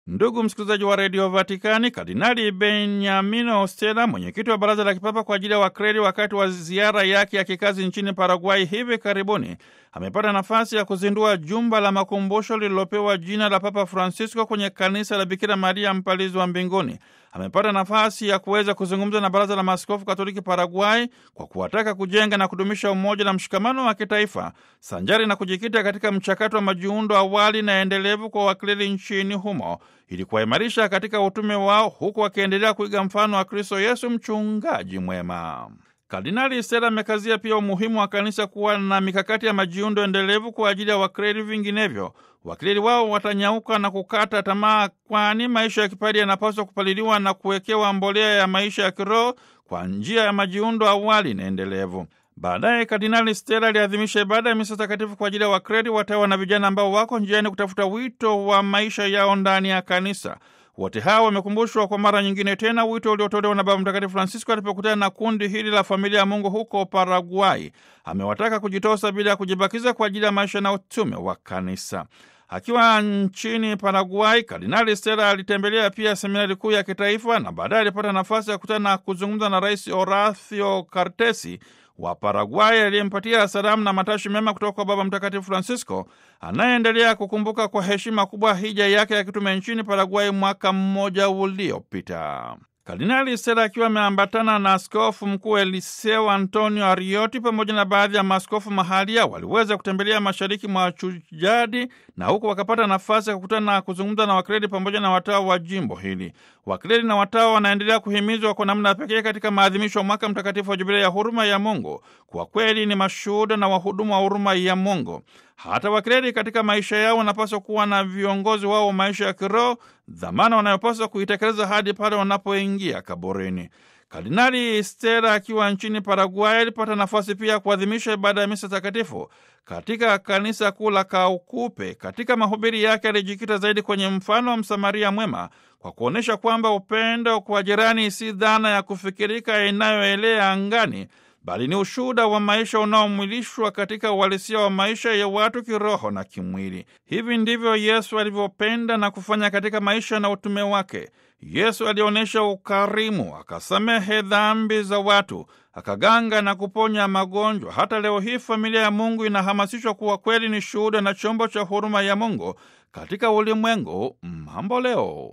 Ndugu msikilizaji wa redio Vatikani, Kardinali Beniamino Stella, mwenyekiti wa baraza la kipapa kwa ajili ya wakreri, wakati wa ziara yake ya kikazi nchini Paraguay hivi karibuni, amepata nafasi ya kuzindua jumba la makumbusho lililopewa jina la Papa Francisco kwenye kanisa la Bikira Maria Mpalizi wa Mbinguni. Amepata nafasi ya kuweza kuzungumza na baraza la maaskofu Katoliki Paraguay kwa kuwataka kujenga na kudumisha umoja na mshikamano wa kitaifa sanjari na kujikita katika mchakato wa majiundo awali na endelevu kwa wakleri nchini humo ili kuwaimarisha katika utume wao huku wakiendelea kuiga mfano wa Kristo Yesu, mchungaji mwema. Kardinali Stella amekazia pia umuhimu wa kanisa kuwa na mikakati ya majiundo endelevu kwa ajili ya wakleri, vinginevyo wakleri wao watanyauka na kukata tamaa, kwani maisha ya kipadi yanapaswa kupaliliwa na kuwekewa mbolea ya maisha ya kiroho kwa njia ya majiundo awali na endelevu. Baadaye Kardinali Stella aliadhimisha ibada ya misa takatifu kwa ajili ya wakreri, watawa na vijana ambao wako njiani kutafuta wito wa maisha yao ndani ya kanisa. Wote hawa wamekumbushwa kwa mara nyingine tena wito uliotolewa na Baba Mtakatifu Francisco alipokutana na kundi hili la familia ya Mungu huko Paraguay. Amewataka kujitosa bila ya kujibakiza kwa ajili ya maisha na utume wa kanisa. Akiwa nchini Paraguay, Kardinali Stella alitembelea pia seminari kuu ya kitaifa na baadaye alipata nafasi ya kukutana na kuzungumza na Rais Horacio Cartesi wa Paraguay aliyempatia salamu na matashi mema kutoka kwa Baba Mtakatifu Francisco anayeendelea kukumbuka kwa heshima kubwa hija yake ya kitume nchini Paraguay mwaka mmoja uliopita. Kardinali Stella akiwa ameambatana na askofu mkuu Eliseo Antonio Arioti pamoja na baadhi ya maaskofu mahalia waliweza kutembelea mashariki mwa Chujadi na huku wakapata nafasi ya kukutana na kuzungumza na wakredi pamoja na watawa wa jimbo hili. Wakredi na watawa wanaendelea kuhimizwa kwa namna pekee katika maadhimisho ya mwaka mtakatifu wa Jubilei ya huruma ya Mungu. Kwa kweli ni mashuhuda na wahudumu wa huruma ya Mungu. Hata wakredi katika maisha yao wanapaswa kuwa na viongozi wao wa maisha ya kiroho, dhamana wanayopaswa kuitekeleza hadi pale wanapoingia kaburini. Kardinali Stella akiwa nchini Paraguay alipata nafasi pia ya kuadhimisha ibada ya misa takatifu katika kanisa kuu la Kaukupe. Katika mahubiri yake alijikita zaidi kwenye mfano wa Msamaria mwema kwa kuonyesha kwamba upendo kwa jirani si dhana ya kufikirika inayoelea angani bali ni ushuhuda wa maisha unaomwilishwa katika uhalisia wa maisha ya watu kiroho na kimwili. Hivi ndivyo Yesu alivyopenda na kufanya katika maisha na utume wake. Yesu alionyesha ukarimu, akasamehe dhambi za watu, akaganga na kuponya magonjwa. Hata leo hii familia ya Mungu inahamasishwa kuwa kweli ni shuhuda na chombo cha huruma ya Mungu katika ulimwengu mambo leo.